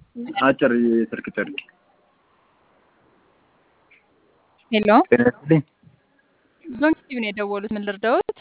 አጭር የስልክ ጥሪ ሄሎ ጤና ይስጥልኝ። ዞን ቲቪ ነው የደወሉት። ምን ልርዳዎት?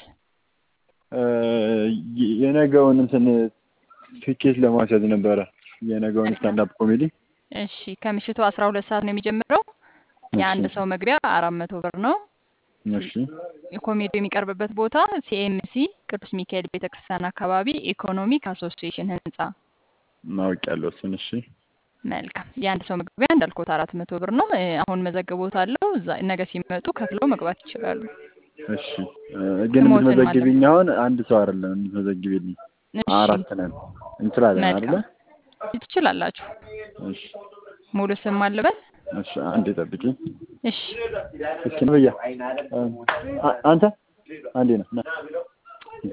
የነገውን እንትን ትኬት ለማስያዝ ነበረ። የነገውን ስታንዳፕ ኮሜዲ እሺ ከምሽቱ አስራ ሁለት ሰዓት ነው የሚጀምረው። የአንድ ሰው መግቢያ አራት መቶ ብር ነው። እሺ የኮሜዲ የሚቀርብበት ቦታ ሲኤምሲ ቅዱስ ሚካኤል ቤተክርስቲያን አካባቢ ኢኮኖሚክ አሶሲዬሽን ህንጻ። ማወቅ ያለው እሱን። እሺ መልካም የአንድ ሰው መግቢያ እንዳልኩት አራት መቶ ብር ነው። እ፣ አሁን መዘግቦታለሁ። እዛ ነገ ሲመጡ ከፍለው መግባት ይችላሉ። እሺ እ፣ ግን ስሞትን የምትመዘግቢኝ አሁን አንድ ሰው አይደለም የምትመዘግቢልኝ፣ እሺ አራት ነን። እንችላለን አይደለ? መልካም ትችላላችሁ። እሺ ሙሉ ስም አልበል። እሺ አንዴ ጠብቂኝ። እሺ እስኪ ነው ብያ አ- አንተ አንዴ ነው ና እንዴ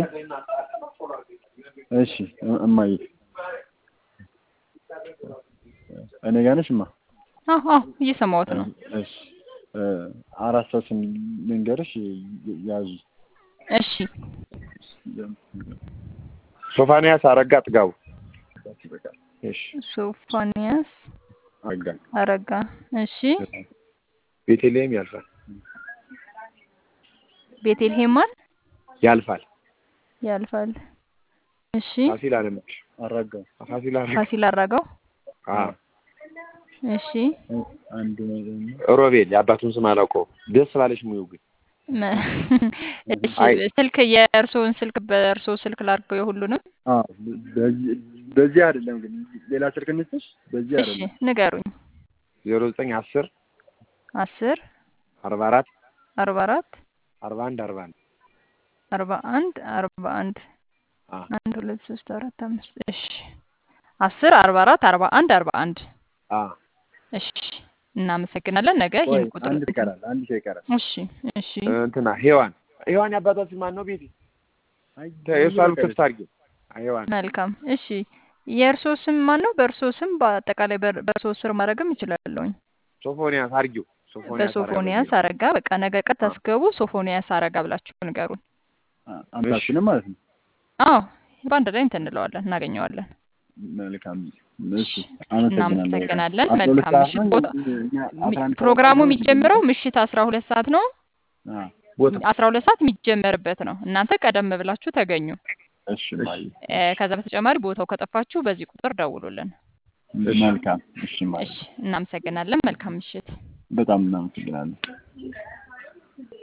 እሺ እ- እማዬ እኔ ጋር ነሽ እማ አዎ አዎ እየሰማሁት ነው። እሺ እ፣ አራት ሰው ስም ልንገርሽ ይ- ያዙ እሺ ሶፋንያስ አረጋ ጥጋቡ። እሺ ሶፎንያስ አጋ አረጋ። እሺ ቤተልሔም ያልፋል ቤቴልሄም ማን ያልፋል። ያልፋል። እሺ ፋሲል አለምሽ አራጋ ፋሲል አለምሽ ፋሲል አራጋው። አ እሺ አንዱ ነው ደግሞ ሮቤል የአባቱን ስም አላውቀውም። ደስ ባለሽ ሙዩ ግን መ- እሺ አይ ስልክ የእርስዎን ስልክ በእርስዎ ስልክ ላድርገው የሁሉንም። አ በዚህ በዚህ አይደለም ግን ሌላ ስልክ እንስጥሽ በዚህ እሺ አይደለም ንገሩኝ። ዜሮ ዘጠኝ አስር አስር አርባ አራት አርባ አራት አርባ አንድ አርባ አንድ አርባ አንድ አርባ አንድ አ አንድ ሁለት ሶስት አራት አምስት እሺ አስር አርባ አራት አርባ አንድ አርባ አንድ አ እሺ እናመሰግናለን። ነገ ወይ ይህን ቁጥር አንድ ይቀራል አንድ ሰው ይቀራል እሺ እሺ እንትና ሔዋን ሔዋን የአባቷ ስም ማን ነው? ቤቴ አይ የእሷን በቃ ክፍት አድርጊው። አይ ሔዋን መልካም እሺ የእርስዎ ስም ማን ነው? በእርስዎ ስም በአጠቃላይ በር- በእርስዎ ስር ማድረግም ይችላለሁኝ። ሶፎንያስ አድርጊው። ሶፎንያስ አረጋ በሶፎንያስ ብዬ አረጋ በቃ ነገ ቀጥታ ስገቡ ሶፎንያስ አረጋ ብላችሁ ንገሩን። አምታችንም ማለት ነው አዎ በአንድ ላይ እንትን እንለዋለን እናገኘዋለን። መልካም እሺ አመሰግናለሁ እናመሰግናለን። አስራ ሁለት መልካም ሰዓት ምሽት። ነው ቦታ እኛ አስራ አንድ ሰዓት ፕሮግራሙ ነው የሚጀምረው ምሽት አስራ ሁለት ሰዓት ነው። አ ቦታ አስራ ሁለት ሰዓት የሚጀመርበት ነው። እናንተ ቀደም ብላችሁ ተገኙ። እሺ ማይ እ፣ ከዛ በተጨማሪ ቦታው ከጠፋችሁ በዚህ ቁጥር ደውሉልን። መልካም እሺ ማይ እሺ እናመሰግናለን። መልካም ምሽት። በጣም እናመሰግናለን